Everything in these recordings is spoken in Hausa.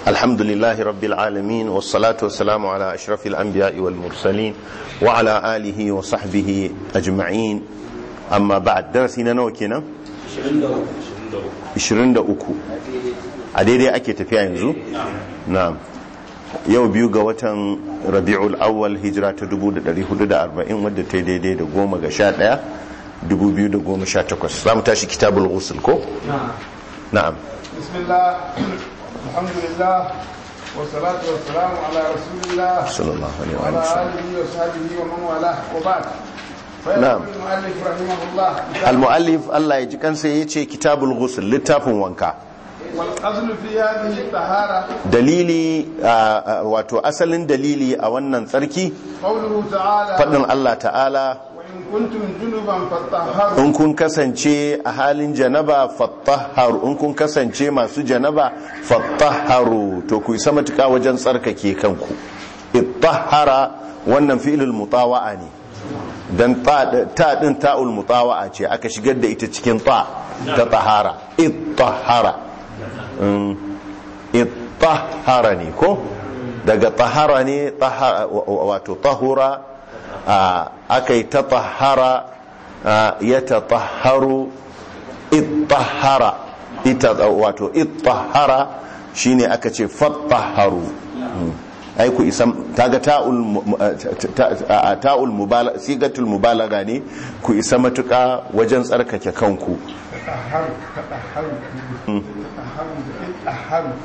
الحمد لله رب العالمين والصلاة والسلام على أشرف الأنبياء والمرسلين وعلى آله وصحبه أجمعين أما بعد درسنا نوكينا 23 a daidai ake tafiya yanzu? na'am yau biyu ga watan rabi'ul awwal hijira ta 1440 wadda ta daidai da goma ga sha ɗaya 2018 za mu tashi kitabul ghusl ko? na'am bismillah alhamdulillah والصلاة والسلام على رسول الله صلى الله عليه وعلى وسلم آله وصحبه ومن والاه وبعد فيقول نعم. المؤلف رحمه الله al-mu'allif Allah ya ji kansa ya ce kitabul ghusl littafin wanka والأصل في هذه الطهارة dalili a- a- wato asalin dalili a wannan tsarki قوله تعالى faɗin Allah ta'ala وإن كنتم جنبا فطهروا in kun kasance a halin janaba fattaharu in kun kasance masu janaba fattaharu to ku isa matuka wajen tsarkake kanku ittahara wannan fi'ilul mutawa'a ne dan ta ta din ta'ul mutawa'a ce aka shigar da ita cikin ta ta tahara ittahara Mm, ittahara ne ko daga tahara ne taha- wa- wa- wato tahura aka yi ta tahara ya ta taharu ittahara ita wato ittahara shine aka ce fattaharu Mm. ai ku isam kaga ta'ul mu- ta- ta- ta'ul mubalaga sigatul mubalaga ne ku isa matuka wajen tsarkake kanku تطهروا تطهروا تطهروا تطهروا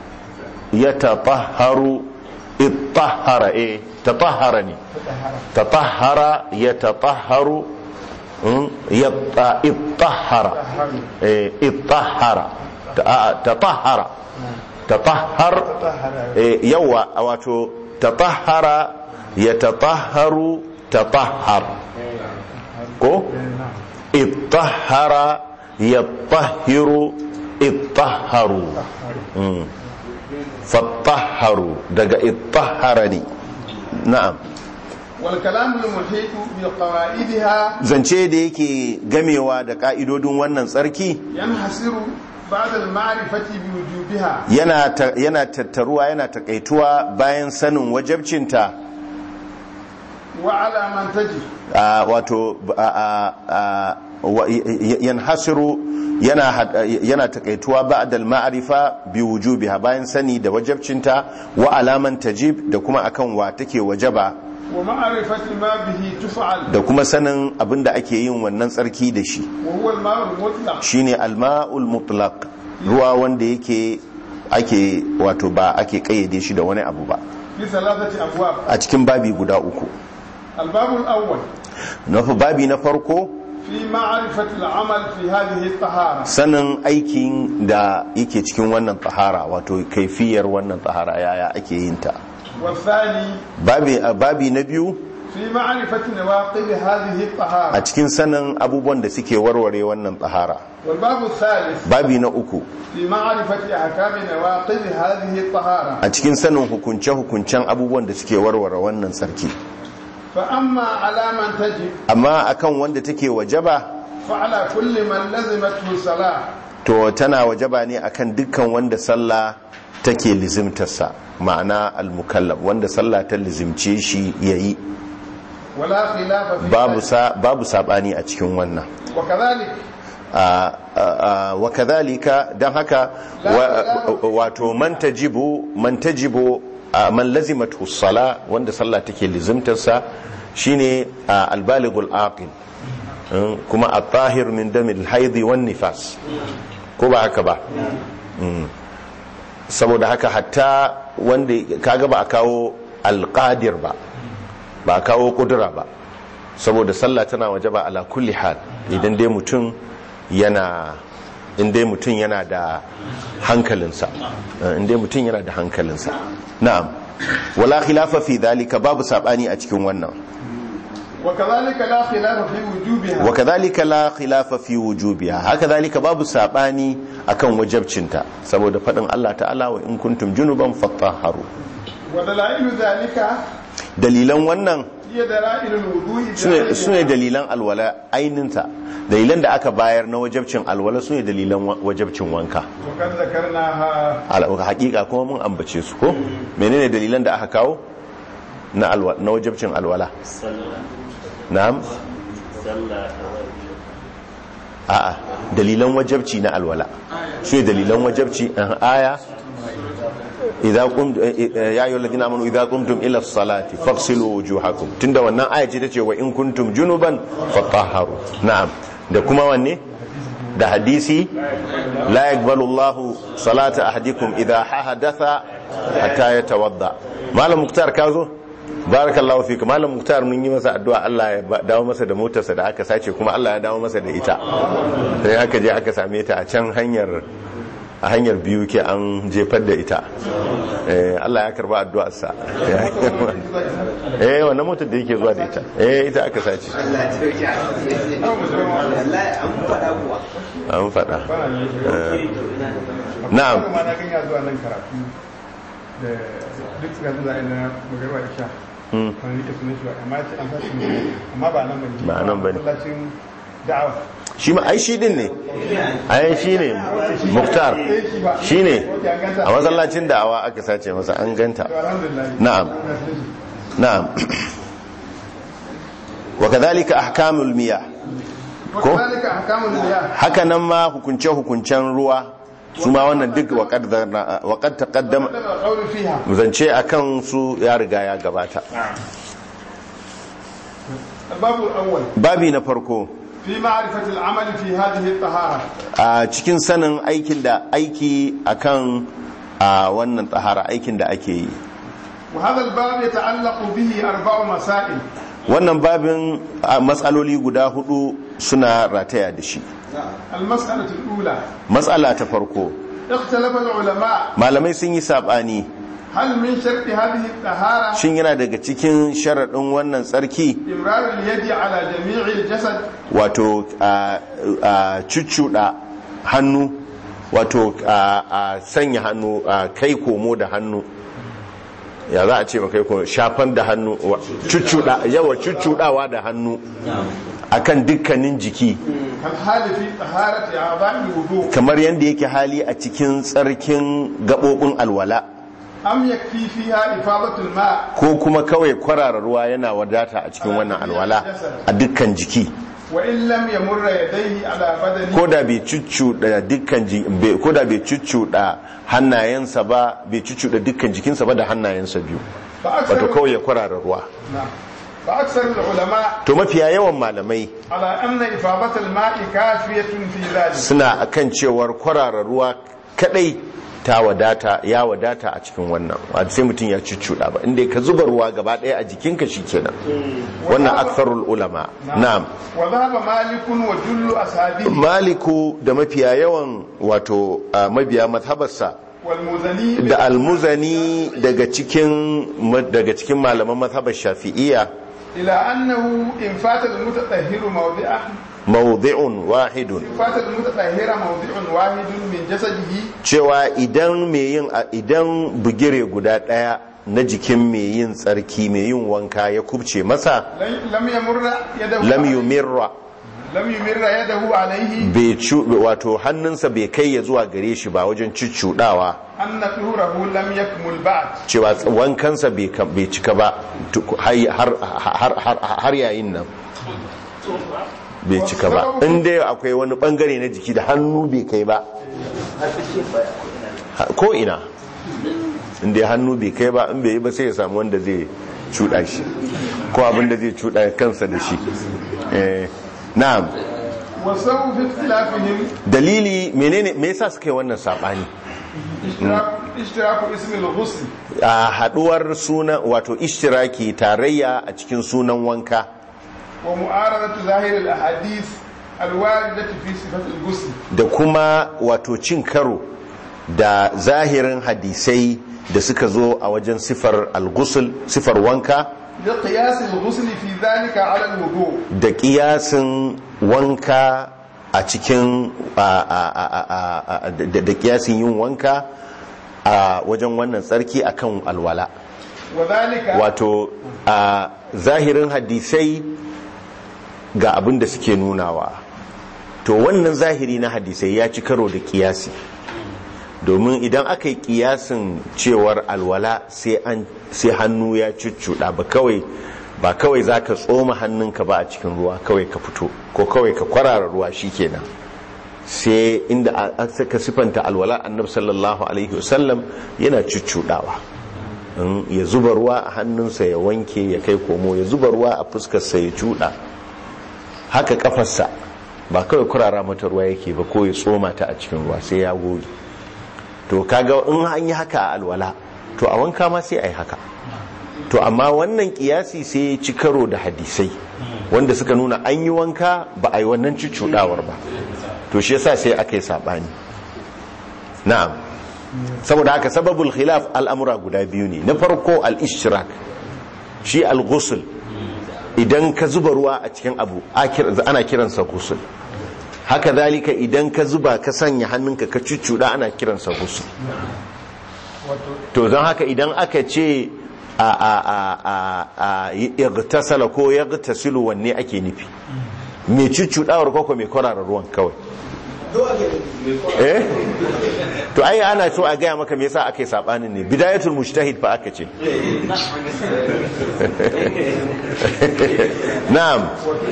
يتطهر اطهر ايه تطهرني تطهر يتطهر م? يط- اطهر إيه، اطهر ت- آه، تطهر تطهر إيه، يوا واتو تطهر يتطهر تطهر كو اطهر يطهر اطهروا مم. fattaharu daga ittaharani na'am والكلام المحيط بقواعدها zance da yake gamewa da ka'idodin wannan tsarki ينحصر بعد المعرفة بوجوبها yana ta- yana tattaruwa yana takaituwa bayan sanin wajabcinta وعلى من تجب a, wato a, a, a, wa- y- y- yanhasiru yana had- yana takaituwa ba'dal ma'rifa bi wujubiha bayan sani da wajabcinta wa alaman tajib da kuma akan wa take wajaba ومعرفة ما به تفعل da kuma sanin abin da ake yin wannan tsarki da shi وهو الماء المطلق shine alma'ul mutlaq ruwa wanda yake ake wato ba ake kayyade shi da wani abu ba في ثلاثة أبواب a cikin babi guda uku الباب الأول na fa- babi na farko في معرفة العمل في هذه الطهارة sanin aikin da yake cikin wannan tsahara wato kaifiyar wannan tsahara yaya ake yin ta والثاني babi a babi na biyu في معرفة نواقض هذه a الطهارة cikin sanin abubuwan da suke warware wannan tsahara والباب الثالث babi na uku في معرفة أحكام نواقض هذه الطهارة a cikin sanin hukunce-hukuncen abubuwan da suke warware wannan tsarki فأما على من تجب amma akan wanda take wajaba فعلى كل من لزمته الصلاة to tana wajaba ne akan dukkan wanda sallah take lizimtarsa ma'ana al-mukallaf wanda sallah ta lizimce shi yayi ولا خلاف في babu ذلك sa babu sabani a cikin wannan وكذلك a a- wa kadhalika dan haka wa- wato man tajibu man tajibu a, man lazimatu sala wanda sallah take lizimtarsa shine a, al-balighul aqil Mm, kuma at-tahir min damil haidi wan nifas ko ba haka ba Mm. saboda haka hatta wanda kaga ba a kawo alƙadir ba ba a kawo kudura ba saboda sallah tana waje ba ala kulli hal idan dai mutum yana in dai mutum yana da hankalinsa Eh, in dai mutum yana da hankalinsa na'am wala khilafa fi dhalika babu sabani a cikin wannan وكذلك لا خلاف في وجوبها wa kadhalika la khilafa fi wujubiha haka dhalika babu sabani akan wajabcinta saboda fadin Allah ta'ala wa in kuntum junuban fatahharu ودلائل ذلك dalilan wannan هي دلائل الوضوء su ne dalilan alwala aininta dalilan da aka bayar na wajabcin alwala su ne dalilan wa- wajabcin wanka وقد ذكرناها Al- hakika kuma mun ambace su ko menene dalilan da aka kawo na alwa na wajabcin alwala na'am a'a dalilan wajabci na alwala su ne dalilan wajabci an aya idza qum ya ayyuhal ladina amanu idza qumtum ila as-salati faghsilu wujuhakum tunda wannan aya ce tace wa in kuntum junuban fatahharu na'am da kuma wanne da hadisi la yaqbalu Allahu salata ahadikum idza hadatha hatta yatawadda malam muktar kazo barakallahu fika malam muktar mun yi masa addu'a Allah ya ba- dawo masa da motarsa da aka sace kuma Allah ya dawo masa da ita sai aka je aka same ta a can hanyar a hanyar biyu ke an jefar da ita Eh, Allah ya karba addu'arsa eh wannan motar da yake zuwa da ita eh ita aka sace an faɗa Eh, na'am ma na ganya zuwa nan karatu da duk suka zuwa ina magarwa isha Hmm. kan rike sunan shi ba amma ya ce an sa shi amma ba nan bane Ba nan bane. masallacin da'awa shi ma ai shi din ne ai shi ne muktar shi ne a masallacin da'awa aka sace masa an ganta to alhamdulillah na'am na'am wa kadhalika ahkamul miyah ko وكذلك احكام المياه haka nan ma hukunce hukuncen ruwa su ma wannan duk wa qad zarna- wa qad taqaddama تقدم القول فيها zance akan su ya riga ya gabata الباب الاول babi na farko في معرفة العمل في هذه الطهارة a cikin sanin aikin da aiki akan a wannan tsahara aikin da ake yi وهذا الباب يتعلق به أربع مسائل wannan babin a matsaloli guda hudu suna rataya da shi المسألة الأولى matsala ta farko اختلف العلماء malamai sun yi sabani هل من شرط هذه الطهارة shin yana daga cikin sharaɗin wannan tsarki إمرار اليد على جميع الجسد wato a a cuccuɗa hannu wato a a sanya hannu a kai komo da hannu ya za a ce kai komo shafan da hannu wa- cuccuɗa yawa cuccuɗawa da hannu akan dukkanin jiki الحال في طهارة أعضاء الوضوء kamar yadda yake hali a cikin tsarkin gaɓoɓin alwala أم يكفي فيها إفاضة الماء ko kuma kawai kwarara ruwa yana wadata a cikin wannan alwala a dukkan jiki وإن لم يمر يديه على بدنه ko da bai cuccuɗa dukkan ji- bai- ko da bai cuccuɗa hannayensa ba bai cuccuɗa dukkan jikinsa ba da hannayensa biyu wato فأكثر, kawai ya kwarara ruwa نعم. فأكثر العلماء to mafiya yawan malamai على أن إفاضة الماء كافية في ذلك suna akan cewar kwarara ruwa kadai ta wadata ya wadata a cikin wannan wato sai mutum ya cuccuɗa ba inda ka zuba ruwa gaba ɗaya a jikinka shikenan wannan aktharul ulama na'am وذهب مالك وجل أصحابه maliku da mafiya yawan wato a mabiya mazhabarsa والمزني da almuzani daga cikin daga cikin malaman mazhabar shafi'iyya إلى أنه إن فات المتطهر موضعه mawdi'un wahidun إن فات المتطهر موضع واحد من جسده cewa idan mai yin idan bugire guda daya na jikin mai yin tsarki mai yin wanka ya kubce masa لم لم يمر يده lam عليه- yumirra لم يمر يده عليه bai cu wato hannunsa bai kai ya zuwa gare shi ba wajen cuccudawa أن طهوره لم يكمل بعد cewa wankansa bai kam- bai cika ba tuk- har har- har- har yayin nan bai cika ba in dai akwai wani bangare na jiki da hannu bai kai ba Ha- ko ina in dai hannu bai kai ba in bai yi ba sai ya samu wanda zai cuɗa shi ko abin da zai cuɗa kansa da shi Eh, na'am والسبب في اختلافهم dalili menene me yasa suka yi wannan sabani اشتراك, اشتراك اسم الغسل a haduwar suna wato ishtiraki tarayya a cikin sunan wanka ومعارضة ظاهر الأحاديث الواردة في صفة الغسل da kuma wato cin karo da zahirin hadisai da suka zo a wajen sifar al-ghusl sifar wanka لقياس الغسل في ذلك على الوضوء da kiyasin wanka a cikin a- a- a- a- a- da da kiyasin yin wanka a wajen wannan tsarki akan alwala وذلك wato a zahirin hadisai ga abin da suke nunawa to wannan zahiri na hadisai ya ci karo da kiyasi domin idan aka yi kiyasin cewar alwala sai an sai hannu ya cuccuɗa ba kawai ba kawai za ka tsoma hannunka ba a cikin ruwa kawai ka fito ko kawai ka kwarara ruwa shi kenan sai inda a- aka sifanta alwala annab sallallahu alaihi wasallam yana cuccuɗawa in ya zuba ruwa a hannunsa ya wanke ya kai komo ya zuba ruwa a fuskarsa ya cuɗa haka kafarsa ba kawai kurara mata ruwa yake ba ko ya tsoma ta a cikin ruwa sai ya goge to kaga in an yi haka a alwala to a wanka ma sai a yi haka to amma wannan kiyasi sai ya ci karo da hadisai wanda suka nuna an yi wanka ba a yi wannan cuccuɗawar ba to shi yasa sai aka yi saɓani na'am saboda haka sababul khilaf al'amura guda biyu ne na farko al-ishtirak shi al-ghusl idan ka zuba ruwa a cikin abu akir- ana kiransa ghusl haka zalika idan ka zuba ka sanya hannunka ka cuccuda ana kiransa ghusl to don haka idan aka ce a a a a a igtasala ko yagtasilu wanne ake nufi mai cuccudawar koko mai kwarara ruwan kawai eh to ai ana so a gaya maka me yasa aka yi sabanin ne bidayatul mujtahid fa aka ce na'am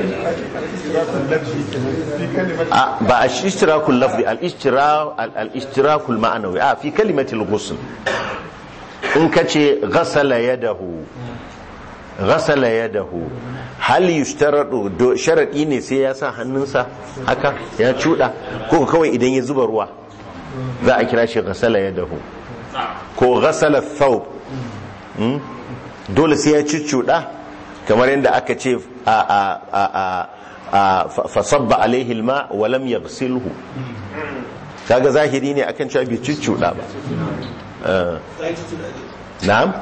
في كلمة a- ba a ishtirakul lafzi al-ishtira- al-ishtirakul ma'anawi a fi kalimatul ghusl in ka ce ghasala yadahu ghasala yadahu hal yushtaradu do sharadi ne sai ya sa hannunsa haka ya cuda ko kawai idan ya zuba ruwa za a kira shi ghasala yadahu ko ghasala thawb Hmm? dole sai ya cuccuda kamar yadda aka ce a a a a a fa- fasabba alaihi alma wa lam yaghsilhu kaga zahiri ne akan cewa bai cuccuda ba Eh. na'am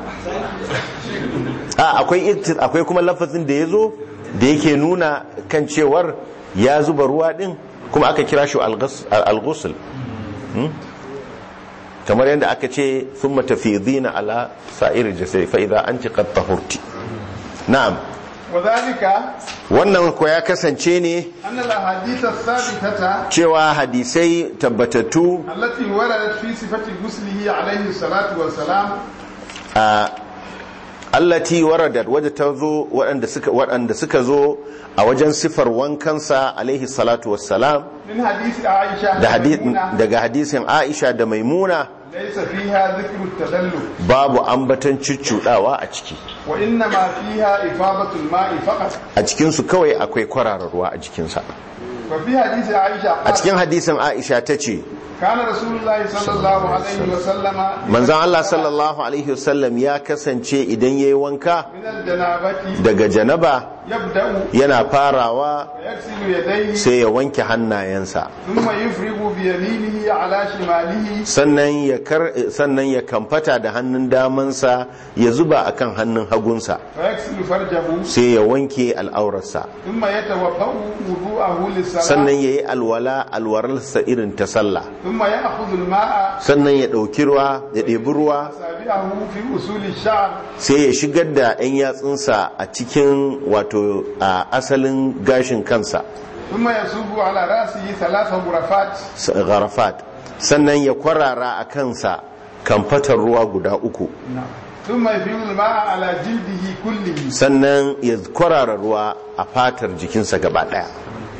a akwai ikti- akwai kuma lafazin da yazo da yake nuna kan cewar ya zuba ruwa din kuma aka kira shi al-ghus- al-ghusl Hmm? kamar yadda aka ce sun matafidina ala sa'ir jasai fa'iza an ci tahurti na'am وذلك wannan ko ya kasance ne أن الأحاديث الثابتة cewa hadisai tabbatattu التي وردت في صفة غسله عليه الصلاة والسلام a allati waradat wadda ta zo waɗanda suka waɗanda suka zo a wajen sifar wankansa alaihi salatu wassalam من حديث عائشة da hadi- وميمونة daga hadisin Aisha da Maimuna ليس فيها ذكر التدلل babu ambatan cuccudawa a ciki وإنما فيها إفاضة الماء فقط a cikin su kawai akwai kwararar ruwa a jikinsa وفي حديث عائشة a قال cikin hadisin Aisha ta ce كان رسول الله صلى الله عليه وسلم manzan Allah sallallahu Alaihi wasallam ya kasance idan ya yi wanka من الجنابة daga janaba يبدأ yana farawa ويغسل يديه sai ya wanke hannayensa ثم يفرغ بيمينه على شماله sannan ya kar sannan ya kamfata da hannun damansa ya zuba akan hannun hagunsa ويغسل فرجه sai ya wanke al'aurarsa ثم يتوضأ وضوءه للصلاة sannan ya yi alwala alwararsa irin ta sallah ثم يأخذ الماء sannan ya ɗauki ruwa ya ɗebi ruwa أصابعه في أصول الشعر sai ya shigar da 'yan yatsunsa a cikin wato a asalin gashin kansa ثم يصب على رأسه ثلاث غرفات gharafat sannan ya kwarara a kansa kamfatar ruwa guda uku ثم يفيض الماء على جلده كله sannan ya kwarara ruwa a fatar jikinsa gaba daya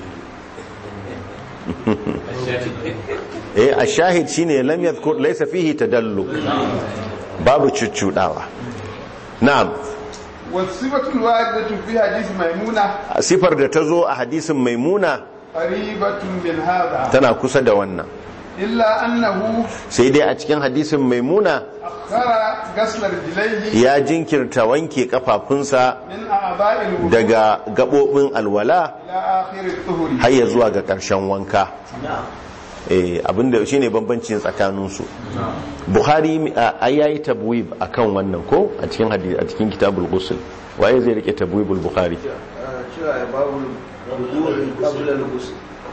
eh a shahid shine lam yadhkur laysa fihi tadalluk babu cuccudawa na'am والصفة الواردة في حديث ميمونة sifar da ta zo a hadisin maimuna قريبة من هذا tana kusa da wannan إلا أنه sai dai a cikin hadisin maimuna أخر غسل رجليه ya jinkirta wanke kafafunsa من أعضاء الوضوء daga gabobin alwala إلى آخر الطهر har ya zuwa ga ƙarshen wanka eh abinda shine bambancin tsakaninsu bukhari a yayi tabwib akan wannan ko a cikin hadisi a cikin kitabul ghusl waye zai rike tabwibul bukhari cewa babu wudu'i qabla al-ghusl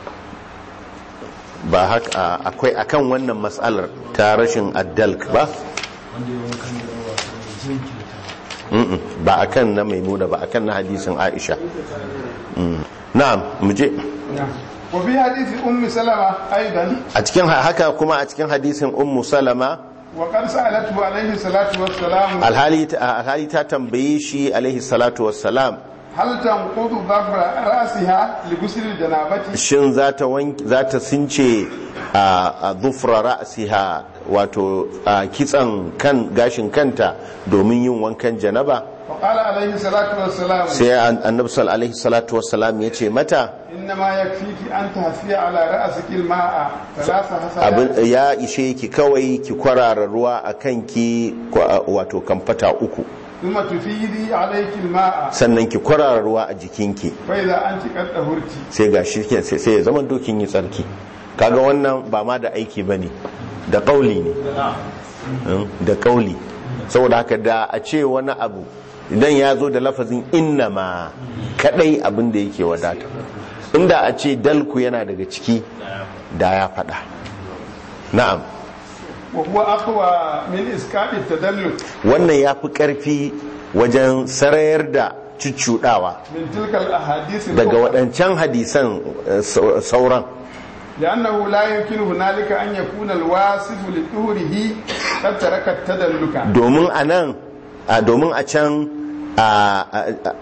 ba haka akwai akan wannan mas'alar ta rashin addalk ba Mm-mm, ba akan na maimuna ba akan na hadisin aisha Mm. na'am mu je وفي حديث أم سلمة أيضا a cikin haka kuma a cikin hadisin ummu salama وقد سألته عليه الصلاة والسلام alhali alhali ta tambaye shi alaihi salatu wassalam هل تنقض ظفر رأسها لغسل الجنابة shin za ta wank- za ta since a a dhufra ra'siha wato a kitsan kan gashin kanta domin yin wankan janaba فقال عليه الصلاة والسلام sai an- annabi sal alaihi salatu wassalam ya ce mata إنما يكفيك أن تهفي على رأسك الماء ثلاث abin حسنات ya ishe ki kawai ki kwarara ruwa a kanki kwa- wato kamfata uku ثم تفيدي عليك الماء sannan ki kwarara ruwa a jikinki فإذا أنت قد طهرت sai ga shi ke- sai sai ya zama dokin yi tsarki kaga wannan ba ma da aiki ba ne da ƙauli ne Mm, da ƙauli saboda haka da a ce wani abu idan ya zo da lafazin inna ma kadai abin da yake wadata inda a ce dalku yana daga ciki da ya faɗa na'am وهو أقوى من إسكاء التدلك wannan ya fi ƙarfi wajen sarayar da cuccuɗawa من تلك الأحاديث daga الأخرى. waɗancan hadisan eh, sau- sauran لأنه لا يمكن هنالك أن يكون الواصف لطهره قد ترك التدلك domin a nan a domin a can a a- a-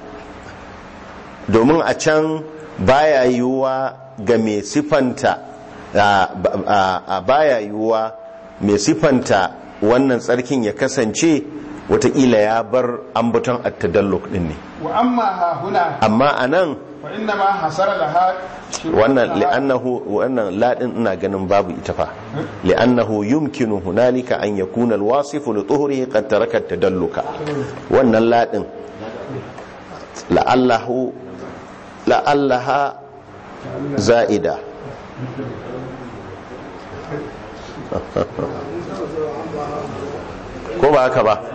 domin a can baya yiwuwa ga mai sifanta a- a a- baya yiwuwa mai sifanta wannan tsarkin ya kasance watakila ya bar ambaton attadalluk din ne وأما ها هنا amma a nan فإنما حصل لها شروط wannan لها li'annahu wannan ladin ina ganin babu ita fa li'annahu yumkinu hunalika an yakuna alwasifu li tuhrihi qad taraka tadalluka wannan ladin la'allahu la'allaha za'ida ko ba haka ba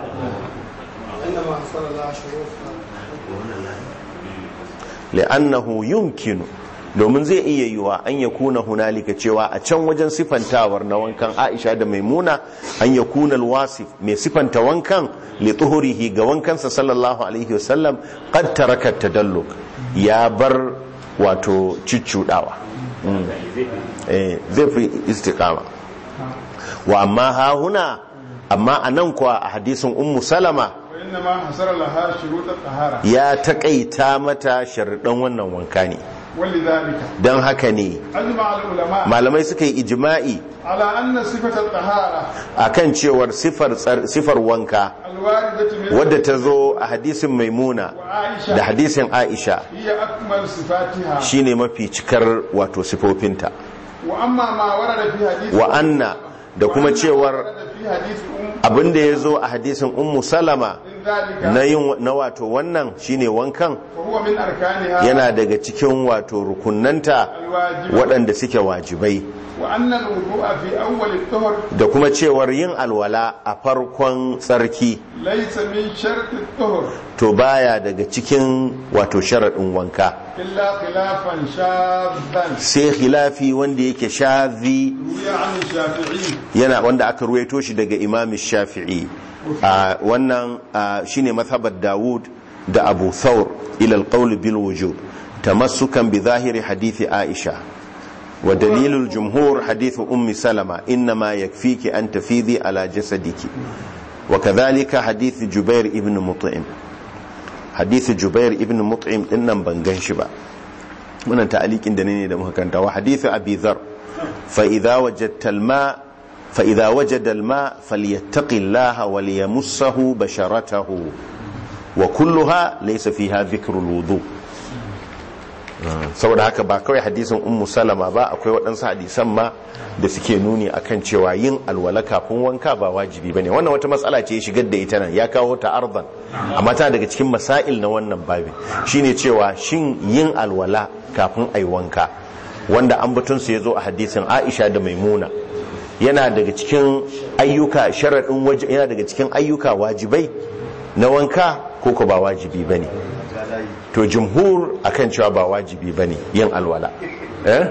li'annahu yumkinu domin zai iya yiwa an ya kuna hunalika cewa a can wajen sifantawar na wankan aisha da maimuna an ya kuna alwasif mai sifanta wankan li tuhurihi ga wankansa sallallahu alaihi wasallam qad taraka tadalluk ya bar wato ciccudawa Mm. eh zai fi istiqama wa amma ha huna amma anan kuwa a hadisin ummu salama وإنما حصل لها شروط الطهارة ya taƙaita mata sharuɗan wannan wanka ne ولذلك don haka ne أجمع العلماء malamai suka yi ijima'i على أن صفة الطهارة akan cewar sifar tsar- sifar wanka الواردة من wadda ta zo a hadisin maimuna وعائشة da hadisin aisha هي أكمل صفاتها shine mafi cikar wato sifofinta وأما ما ورد في حديث wa anna da kuma وأما ما cewar ورد في حديث أم abinda ya zo a hadisin ummu salama من ذلك na yin na wato wannan shine wankan وهو من أركانها yana daga cikin wato rukunanta الواجب waɗanda suke wajibai وأن الوضوء في أول الطهر da kuma cewar yin alwala a farkon tsarki ليس من شرط الطهر to baya daga cikin wato sharaɗin wanka إلا خلافا شاذا sai khilafi wanda yake shazi روي عن الشافعي yana wanda aka ruwaito shi daga imam shafi'i a wannan a, shine mazhabar dawud da abu thawr ila alqawl bil wujub tamassukan bi zahiri hadithi aisha wa dalilul jumhur hadithu ummi salama inma yakfiki an tafidi ala jasadiki wa kadhalika hadith jubair ibn mut'im hadith jubair ibn mut'im din nan ban gan shi ba wannan ta'alikin da ne da muka kanta wa hadith abi dhar fa idza wajadta al-ma fa idza wajada al-ma falyattaqi Allah wa liyamassahu basharatahu wa kulluha laysa fiha dhikru al-wudu saboda haka ba kawai hadisin ummu salama ba akwai waɗansu hadisan ma da suke nuni akan cewa yin alwala kafin wanka ba wajibi bane wannan wata matsala ce ya shigar da ita nan ya kawo ta ardan amma tana daga cikin masail na wannan babin shine cewa shin yin alwala kafin ai wanka wanda an batun su yazo a hadisin Aisha da Maimuna yana daga cikin ayyuka sharadin waje yana daga cikin ayyuka wajibai na wanka ko ko ba wajibi bane to jumhur akan cewa ba wajibi bane yin alwala eh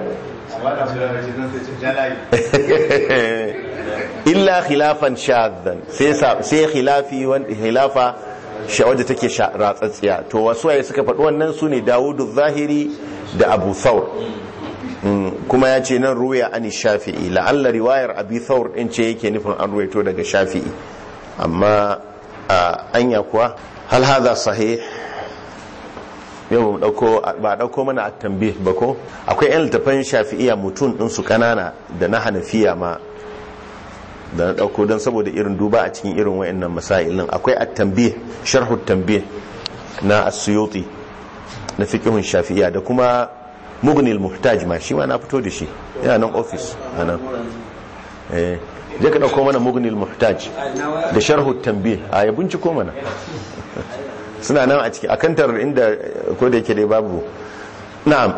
illa khilafan shaddan sai sa- sai khilafi wanda khilafa sha wadda take sha ratsatsiya to wasu waye suka faɗi wannan su ne dawudu zahiri da abu thawr Mm, kuma ya ce nan ruwaya ani shafi'i la'alla riwayar abi thawr din ce yake nufin an ruwaito daga shafi'i amma a anya kuwa hal hadha sahih yau mu dauko ba dauko mana a tambih ba ko akwai yan littafan shafi'iya mutum din su kanana da na hanafiya ma da na dauko don saboda irin duba a cikin irin wayannan masailin akwai at-tanbih sharh at-tanbih na as-suyuti na fiqhun shafi'iya da kuma mugnil muhtaj ma shi ma na fito da shi yana nan office anan eh je ka dauko mana mugnil muhtaj da sharh at-tanbih a ya binciko mana suna nan a ciki a kantar inda ko da yake dai babu na'am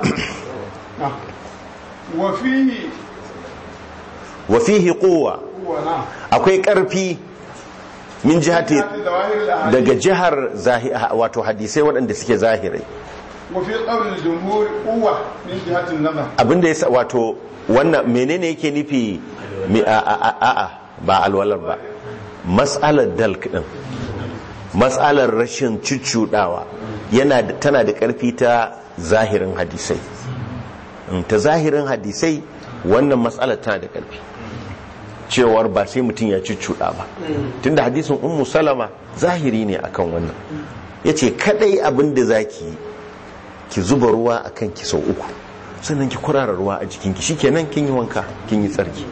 wa fihi wa fihi quwwa huwa na akwai karfi min jihati zawahir al-ahadith daga jihar zahi- wato hadisai waɗanda suke zahirai wa fi qawl al-jumhur quwwa min jihati an-nazar abinda ya sa wato wannan menene yake nufi mi a a a a- a ba alwalar ba mas'alar dalk din mas'alar rashin cuccudawa yana da tana da karfi ta zahirin hadisai Mm, ta zahirin hadisai wannan mas'alar tana da karfi cewar ba sai mutum ya cuccuda ba tunda hadisin ummu salama zahiri ne akan wannan yace kadai abinda zaki yi ki zuba ruwa a kan ki sau uku sannan ki kurara ruwa a jikinki shikenan kin yi wanka kin yi tsarki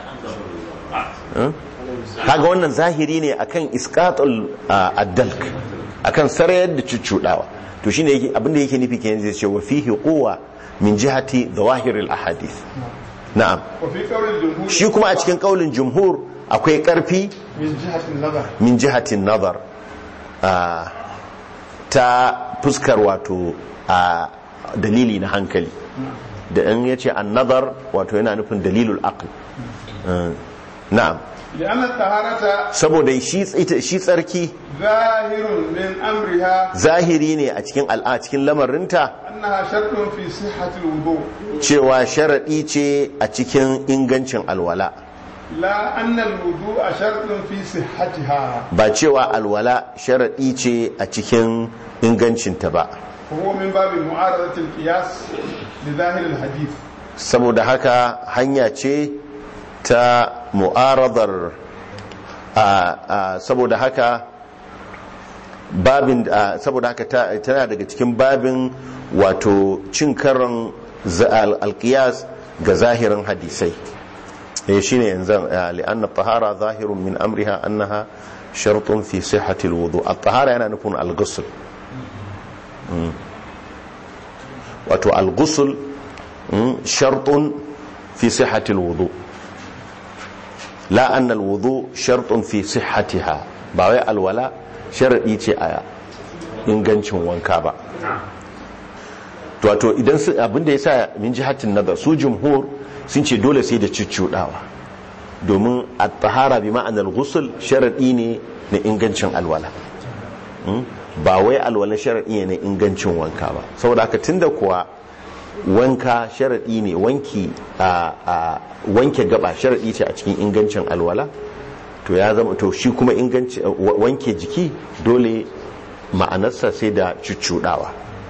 kaga wannan zahiri ne akan iskatul addalk akan sarayar da cuccudawa to shine yake abinda yake nufi kenan zai ce wa fihi quwwa min jihati zawahir al ahadith na'am wa fi qawl al-jumhur shi kuma a cikin kaulin jumhur akwai karfi min jihati an-nazar min jihatin nazar ah, ta fuskar wato a dalili na hankali da in yace an nazar wato yana nufin dalilul aql Ah, na'am لأن الطهارة saboda shi ita- shi tsarki ظاهر من أمرها zahiri ne a cikin al'a cikin lamarinta أنها شرط في صحة الوضوء cewa sharadi ce a cikin ingancin alwala لا أن الوضوء شرط في صحتها ba cewa alwala sharadi ce a cikin ingancinta ba وهو من باب معارضة القياس لظاهر الحديث saboda haka hanya ce ta mu'aradar a, a, saboda haka babin a, saboda haka ta- tana daga cikin babin wato cin karan za- al- alkiyas ga zahirin hadisai eh shine yanzu a, li'anna tahara zahirun min amriha annaha shartun fi sihhati alwudu at-tahara yana nufin al-ghusl Mm. wato al-ghusl mm, shartun fi sihhati alwudu la anna alwudu shartun fi sihhatiha ba wai alwala sharadi ce a ingancin wanka ba to wato idan su abinda yasa min jihatin nazar su jumhur sun ce dole sai da ciccudawa domin at-tahara bi ma'anar ghusl sharadi ne na ingancin alwala Mm? ba wai alwala sharadi ne na ingancin wanka ba saboda haka tunda kuwa wanka sharaɗi ne wanki a a wanke gaba sharaɗi ce a cikin ingancin alwala to ya zama to shi kuma inganci wa- wanke jiki dole ma'anarsa sai da cuccuɗawa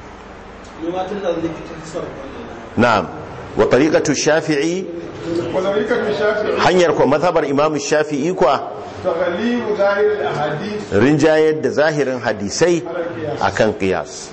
na'am wa tariqatu shafi'i وطريقة الشافعي hanyar kwa mazhabar imamu shafi'i kwa تغليب ظاهر الأحاديث rinjayar da zahirin hadisai على القياس akan qiyas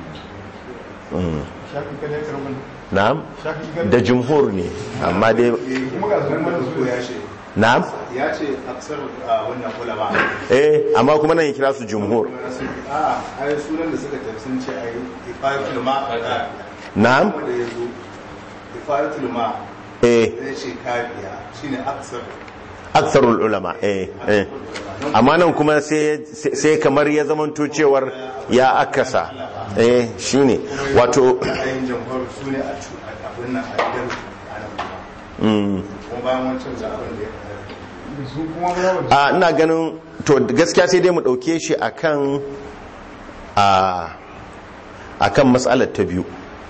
شافعي كده يكرم na'am شافعي كده da jumhur ne amma dai kuma ga sunan mana su ya ce na'am ya ce aksar a wannan ulama eh amma kuma nan ya kira su jumhur a ai sunan da suka tafi sun ce ai ifayatul ma da na'am wanda ya zo ifayatul ma eh ya ce kafiya shine aksar aksarul ulama eh eh amma nan kuma sai sai kamar ya zamanto cewar ya akasa eh shine wato ayin jamhur su ne a cu- a abin nan a gidan a nan kuma mm, kuma bayan wancan za abin da ya faru su kuma ba a ina ganin to gaskiya sai dai mu dauke shi akan a akan mas'alar ta biyu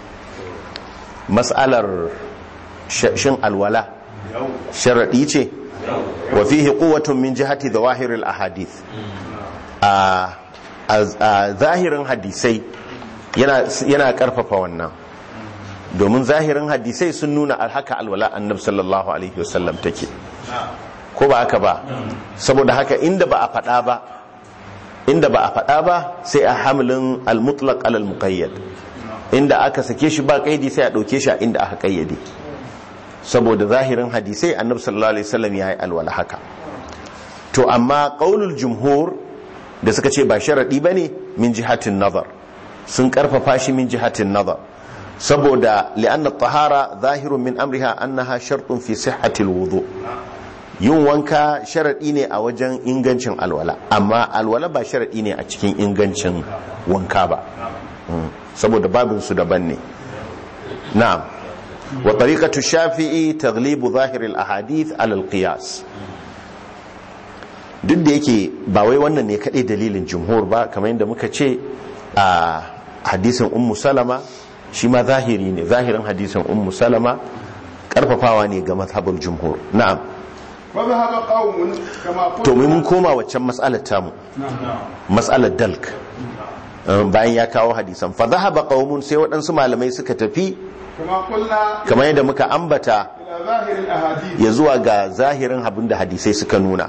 mas'alar sh- shin alwala yau sharaɗi ce wa fihi quwwatun min jihati zawahir al ahadith a a a zahirin hadisai yana yana karfafa wannan domin zahirin hadisai sun nuna haka alwala annab sallallahu alaihi wasallam take ko ba haka ba saboda haka inda ba a faɗa ba inda ba a faɗa ba sai a hamlin al-mutlaq alal muqayyad inda aka sake shi ba kaidi sai a ɗauke shi a inda aka kayyade saboda zahirin hadisai annab sallallahu alaihi wasallam ya yi alwala haka to amma qaulul jumhur da suka ce ba sharadi bane min jihatin nazar sun karfafa shi min jihatin nazar saboda li'anna tahara zahirun min amriha annaha shartun fi sihhatil wudu yin wanka sharadi ne a wajen ingancin alwala amma alwala ba sharadi ne a cikin ingancin wanka ba Mm. saboda babin su daban ne na'am wa tariqatu shafi'i taglibu zahir al ahadith ala al qiyas duk da yake ba wai wannan ne kadai dalilin jumhur ba kamar yadda muka ce a hadisin ummu salama shi ma zahiri ne zahirin hadisin ummu salama karfafawa ne ga mazhabul jumhur na'am وذهب قوم كما قلت to mun koma waccan mas'alar tamu mas'alar dalk Um, bayan ya kawo hadisan fa dhahaba qaumun sai waɗansu malamai suka tafi كما قلنا kamar yadda muka ambata إلى ظاهر الأحاديث ya zuwa ga zahirin abin da hadisai suka nuna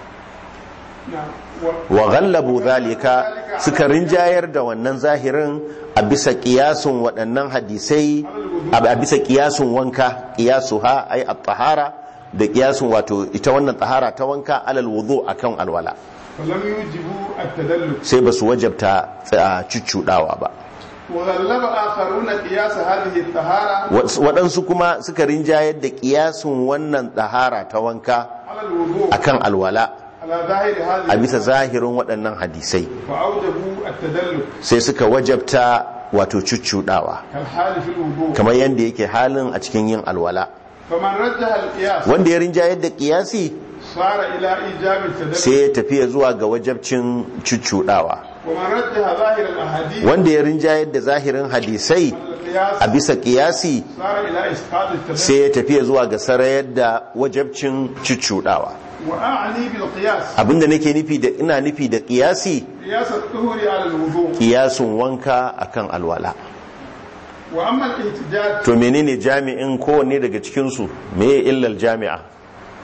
نعم. و- wa ghallabu zalika suka rinjayar da wannan zahirin a bisa kiyasun waɗannan hadisai a bisa kiyasun wanka kiyasuha ay at-tahara da kiyasun wato ita wannan tahara ta wanka alal wudu akan alwala فلم يوجبوا التدلل sai ba su wajabta a cuccudawa ba وغلب آخرون قياس هذه الطهارة waɗansu kuma suka rinjayar da kiyasun wannan tahara ta wanka على الوضوء akan alwala على ظاهر هذه a bisa zahirin waɗannan hadisai فأوجبوا التدلل sai suka wajabta wato cuccudawa كالحال في الوضوء kamar yadda yake halin a cikin yin alwala فمن رجح القياس wanda ya rinjayar da kiyasi صار إلى إيجاب التدلل sai ya tafiya zuwa ga wajabcin cuccudawa ومن رجح ظاهر الأحاديث wanda ya rinjayar da zahirin hadisai القياس a bisa kiyasi صار إلى إسقاط التدلل sai ya tafiya zuwa ga sarayar da wajabcin cuccudawa وأعني بالقياس abinda nake nufi da ina nufi da kiyasi قياس الطهر على الوضوء kiyasun wanka akan alwala وأما الاحتجاج to menene jami'in kowanne daga cikinsu meye illal jami'a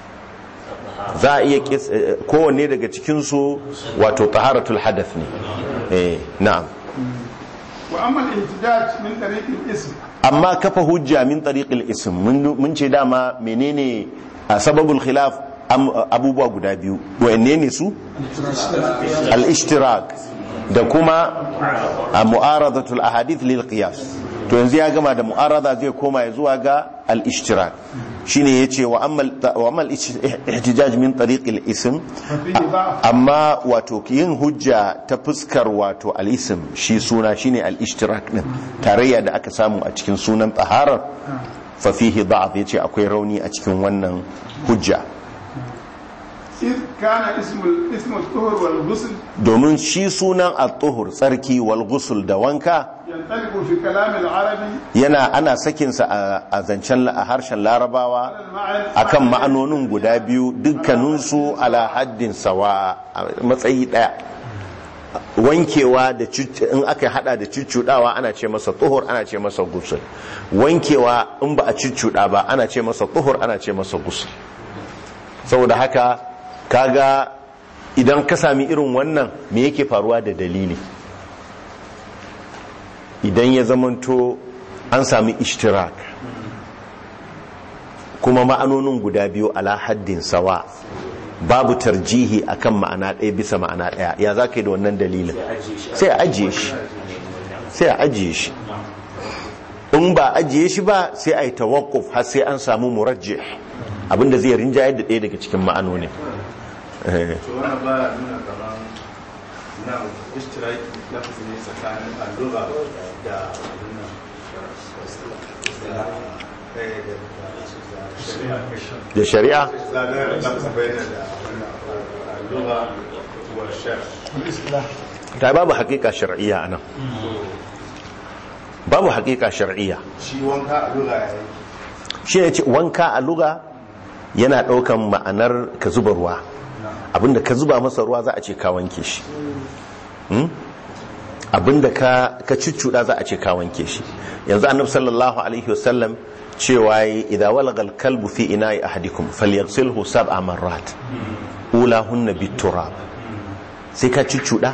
za a iya kis- eh, kowanne daga cikinsu wato taharatul hadath ne eh na'am وأما الاحتجاج من طريق الاسم amma kafa hujja min tariqil ism mun mun ce dama menene a sababul khilaf am- abubuwa guda biyu wa'anne ne su al-ishtirak da kuma a mu'aradatul ahadith lil qiyas to yanzu ya gama da mu'arada zai koma ya zuwa ga al-ishtirak shine yace wa amma wa amma al-ihtijaj min tariqil ism ففيه ضعف amma wato yin hujja ta fuskar wato al-ism shi suna shine al-ishtirak din tarayya da aka samu a cikin sunan taharar fa fihi da'af yace akwai rauni a cikin wannan hujja إذ كان اسم ال- اسم الطهر والغسل domin shi sunan at-tuhur tsarki wal ghusl da wanka ينطلق في كلام العربي yana ana sakin sa a- a zancen la- a harshen larabawa على المعنى akan ma'anonin guda biyu dukkaninsu ala haddin sawa a matsayi daya wankewa da cuc- in aka hada da cuccudawa ana ce masa tuhur ana ce masa gusul wankewa in ba a cuccuda ba ana ce masa tuhur ana ce masa gusul saboda haka kaga idan ka sami irin wannan me yake faruwa da dalili idan ya zamanto an sami ishtirak kuma ma'anonin guda biyu ala haddin sawa babu tarjihi akan ma'ana ɗaya bisa ma'ana ɗaya ya za ka yi da wannan dalilin sai a ajiye shi sai a ajiye shi in ba ajiye shi ba sai a yi tawakuf har sai an samu murajjih abinda zai rinjayar da ɗaya daga cikin ma'anoni Eh, to wannan baya nuna kamar na ishtiraki lafazi ne tsakanin allura da abin nan da eh, da- da shari'a kai da shari'a zagar lafazi bayyana da wannan allura wa shar ta babu haƙiƙa shar'iyya anan babu haƙiƙa shar'iyya shi wanka allura ya yi shi ne ce wanka a luga yana ɗaukan ma'anar ka zuba ruwa abinda ka zuba masa ruwa za a ce ka wanke shi Hmm? abinda ka ka cuccuda za a ce ka wanke shi yanzu annabi sallallahu alaihi wasallam cewa yi idza walaga al-kalbu fi ina'i ahadikum falyaghsilhu sab'a marrat ulahunna bit-turab sai ka cuccuda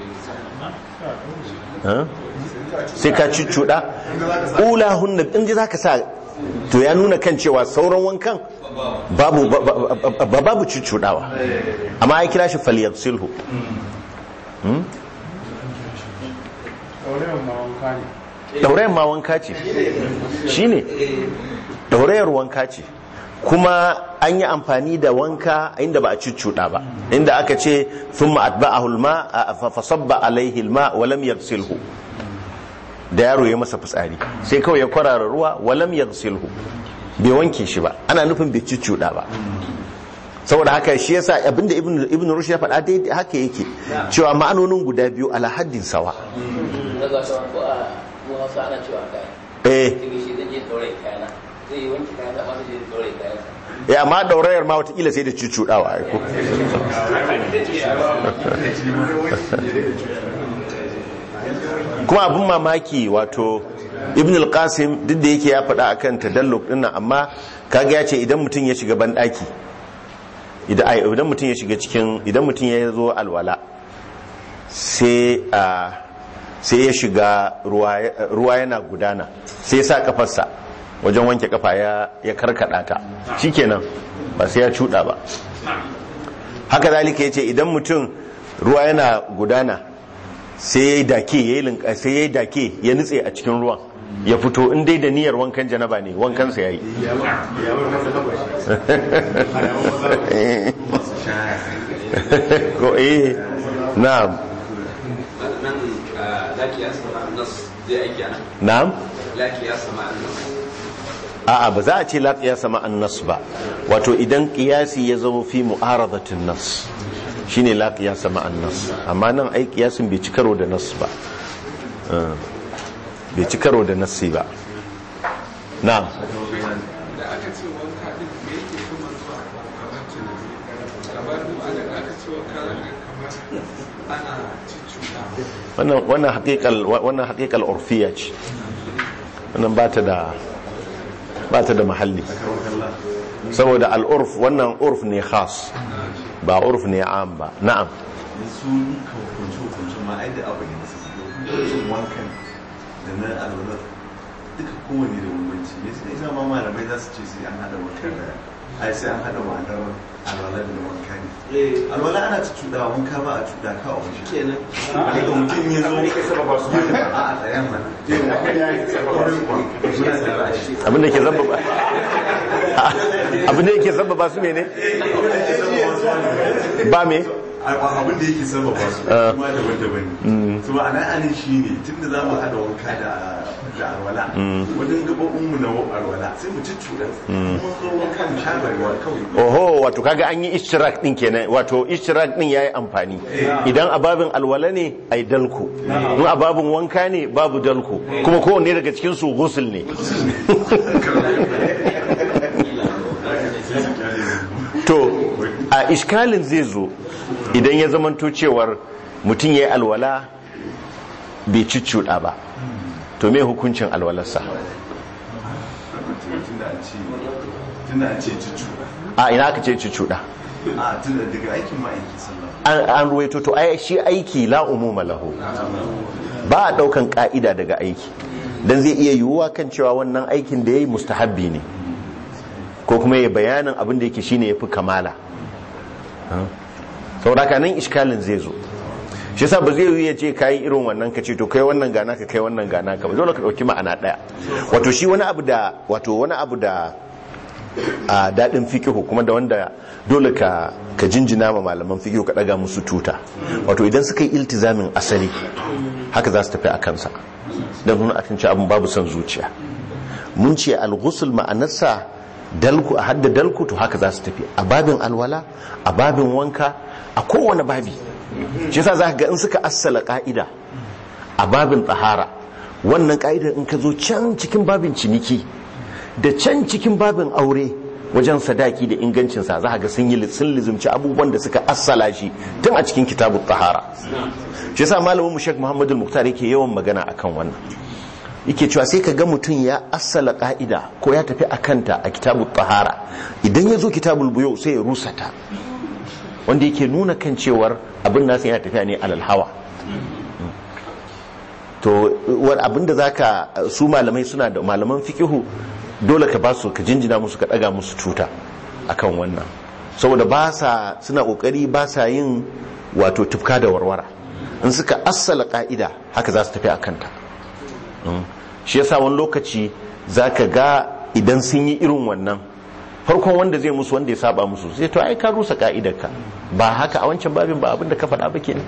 ha? sai ka cuccuda ulahunna in ji zaka sa to ya nuna kan cewa sauran wankan babu ba- ba- ba- babu cuccudawa amma ya kira shi falyaghsilhu ɗaurewan ma wanka ne ɗaurayen ma wanka ce shi ne ɗaurayar wanka ce kuma an yi amfani da wanka inda ba a cuccuɗa ba inda aka ce sun ma'adba'ahu alma fasabba alaihi alma walam yaghsilhu da yaro ya masa fitsari sai kawai ya kwarara ruwa walam yaghsilhu bai wanke shi ba ana nufin bai cuccuɗa ba saboda haka shi yasa abinda ibn ibn rushd ya faɗa dai haka yake cewa ma'anonin guda biyu ala haddin sawa na ga sauran ko a mu hausa ana cewa kai eh daga shi zan je ɗaure kayana zai yi wanke kayan sa masu je ɗaure kayan sa ya amma daurayar ma watakila sai da cucuɗawa aiko kuma abin mamaki wato ibn al-qasim duk da yake ya faɗa akan tadalluk din nan amma kaga ya ce idan mutum ya shiga banɗaki idan ai, idan mutum ya shiga cikin idan mutum ya zo alwala sai a sai ya shiga ruwa ruwa yana gudana sai ya sa kafarsa wajen wanke kafa ya ya karkada ta shikenan ba sai ya cuda ba haka zalika yace idan mutum ruwa yana gudana sai ya yi dake ya yi linka sai ya yi dake ya nutse a cikin ruwan ya fito in dai da niyyar wankan janaba ne wankansa ya yi ko eh na'am nan laki ya sama annas zai aiki ana na'am laki ya sama annas a'a ba za a ce la qiyasa ma an-nas ba wato idan qiyasi ya zama fi mu'aradatin nas shine la qiyasa ma an-nas amma nan ai qiyasin bai ci karo da nas ba Eh, bai ci karo da nassi ba na'am da aka ce wanka din me yake kuma zuwa kamar tunani kamar kuma da aka ce wanka zaka kamar ana cicciɗa wannan wannan haqiqal wannan haqiqal urfiya ce wannan ba ta da ba ta da mahalli saboda al-urf wannan urf ne khas ba urf ne am ba na'am su duka hukunce-hukunce ma ai da abu ne su hukuncin wankan da na alwala duka kowane da bambanci me sai ina ma malamai za su ce sai an hada wanka da ai sai an hada ma'anar alwala da wanka ne alwala ana ci cuɗa wanka ba a cuɗa ka a waje kenan daga mutum ya zo a a tsayan mana abinda ke zaba ba abinda yake zaba ba su ne ne ba me abin da yake sababa su kuma daban-daban ne su ma'ana anin shi ne tun da za mu haɗa wanka da da alwala wajen gabobin mu na alwala sai mu ci cuɗa kuma zo wanka mu sha ruwa kawai oho wato kaga an yi ishtirak din kenan wato ishtirak din yayi amfani idan ababin alwala ne ai dalku in ababin wanka ne babu dalku kuma kowanne daga cikin su ghusl ne to a iskalin zai zo idan ya zamanto cewar mutum ya yi alwala bai cicciɗa ba to me hukuncin alwalarsa tun da an ce tun da an ce ci cuɗa a ina aka ce cicciɗa a tun da daga aikin ma'aiki sallah an an ruwaito to ai shi aiki la umuma lahu ba a daukan ka'ida daga aiki dan zai iya yiwuwa kan cewa wannan aikin da yayi mustahabbi ne ko kuma ya bayanin abin da yake shine yafi kamala saboda haka nan iskalin zai zo shi yasa ba zai yi ya ce kayi irin wannan ka ce to kai wannan gana ka kai wannan gana ka ba dole ka dauki ma'ana daya wato shi wani abu da wato wani abu da a daɗin fikihu kuma da wanda dole ka ka jinjina ma malaman fikihu ka ɗaga musu tuta wato idan suka yi iltizamin asali haka za su tafi a kansa don nuna akan ci abin babu son zuciya mun ce al-ghusl ma'anarsa dalku a hadda dalku to haka za su tafi a babin alwala a babin wanka a kowane babi shi yasa za ka ga in suka assala ka'ida a babin tsahara wannan ka'idar in ka zo can cikin babin ciniki da can cikin babin aure wajen sadaki da ingancinsa za ga sun yi sun lizumci abubuwan da suka assala shi tun a cikin kitabut tahara shi yasa malamin mu Sheikh Muhammadu Muktar yake yawan magana akan wannan yake cewa sai ka ga mutum ya assala ka'ida ko ya tafi akanta a kitabut tahara idan ya zo kitabul buyu sai ya rusa ta wanda yake nuna kan cewar abin nasa yana tafiya ne alal hawa to abin da zaka su malamai suna da malaman fikihu dole ka ba su ka jinjina musu ka daga musu tuta akan wannan saboda ba sa suna kokari ba sa yin wato tufka da warwara in suka assala ka'ida haka za su tafi akan ta shi yasa wani lokaci zaka ga idan sun yi irin wannan farkon wanda zai musu wanda ya saba musu sai to ai ka rusa ka'idarka ba haka a wancan babin ba abinda ka faɗa ba kenan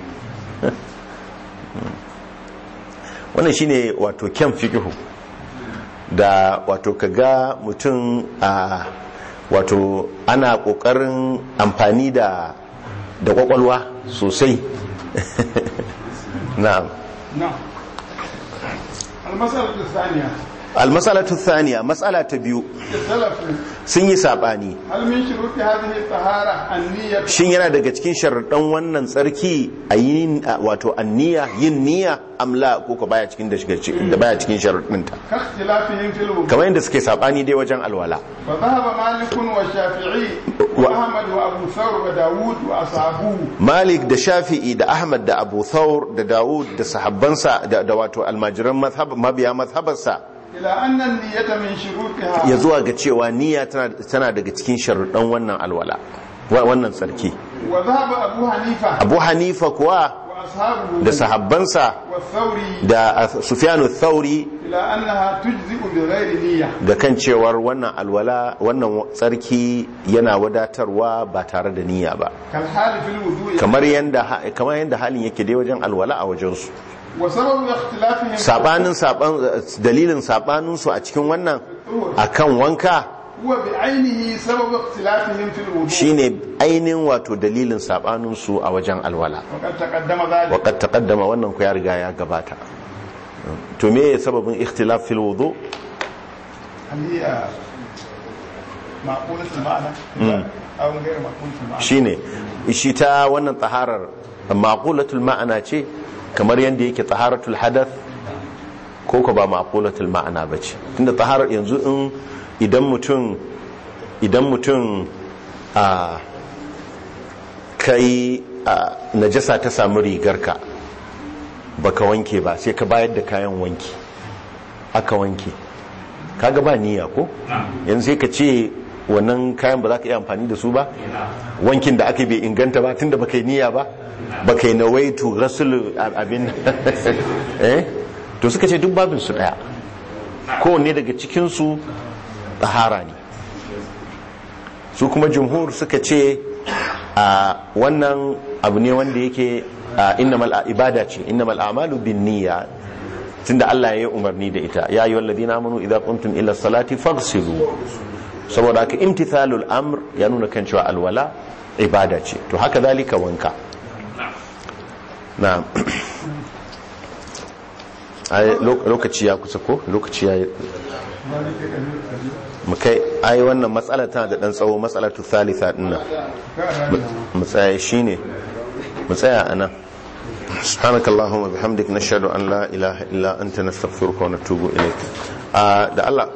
wannan shine wato kyan fikihu da wato kaga mutum a wato ana kokarin amfani da da kwakwalwa sosai na'am نعم المسألة الثانية almasalatu thaniya matsala ta biyu اختلفوا sun yi sabani هل من شروط هذه الطهارة النية shin yana daga cikin sharuɗan wannan tsarki a yin a- wato anniya yin niyya amla ko ka baya cikin da shiga cikin da baya cikin sharuɗinta كاختلافهم في الوضوء kamar yadda suke sabani dai wajen alwala فذهب مالك والشافعي وأحمد وأبو ثور وداود وأصحابه malik da shafi'i da ahmad da abu thawr da dawud da sahabbansa da, da wato almajiran mazhab mabiya mazhabarsa إلى أن النية من شروطها ya zuwa ga cewa niyya tana, tana daga cikin sharuɗan wannan alwala wa- wannan tsarki وذهب أبو حنيفة abu hanifa kuwa وأصحابه da sahabbansa والثوري da sufyanu thauri إلى أنها تجزئ بغير نية ga kan cewar wannan alwala wannan tsarki yana wadatarwa ba tare da niyya ba كالحال في الوضوء kamar yanda kamar yanda halin yake dai wajen alwala a wajen su وسبب اختلافهم sabanin saban dalilin sabanin su a cikin wannan akan wanka هو بعينه سبب اختلافهم في الوضوء shine ainihin wato dalilin sabanin su a wajen alwala وقد تقدم ذلك وقد taqaddama wannan ku ya riga ya gabata to me sababin ikhtilaf fil wudu هل هي معقولة المعنى أو غير معقولة المعنى shine shi ta wannan taharar maqulatul ma'ana ce kamar yanda yake taharatul hadath ko ko ba maqulatul ma'ana bace tunda taharar yanzu in idan mutum idan mutum a kai a najasa ta samu rigarka baka wanke ba sai ka bayar da kayan wanki aka wanke kaga ba niyya ko yanzu sai ka ce wannan kayan ba za ka iya amfani da su ba wankin da aka bai inganta ba tunda baka yi niyya ba baka yi nawaitu rasul abin eh to suka ce duk babin su daya kowanne daga cikin su tahara ne su kuma jumhur suka ce a wannan abu ne wanda yake a innamal ibada ce innamal a'malu bin niyya tunda Allah ya yi umarni da ita ya yi walladina amanu idza qumtum ila salati faghsilu saboda haka imtithalul amr ya nuna kan cewa alwala ibada ce to haka zalika wanka na'am ai lo- lokaci ya kusa ko lokaci ya mu kai ai wannan matsala tana da dan tsawo matsalatu thalitha dinnan mu tsaya shine mu tsaya anan سبحانك اللهم وبحمدك نشهد ان لا اله الا انت نستغفرك ونتوب اليك آه ده الله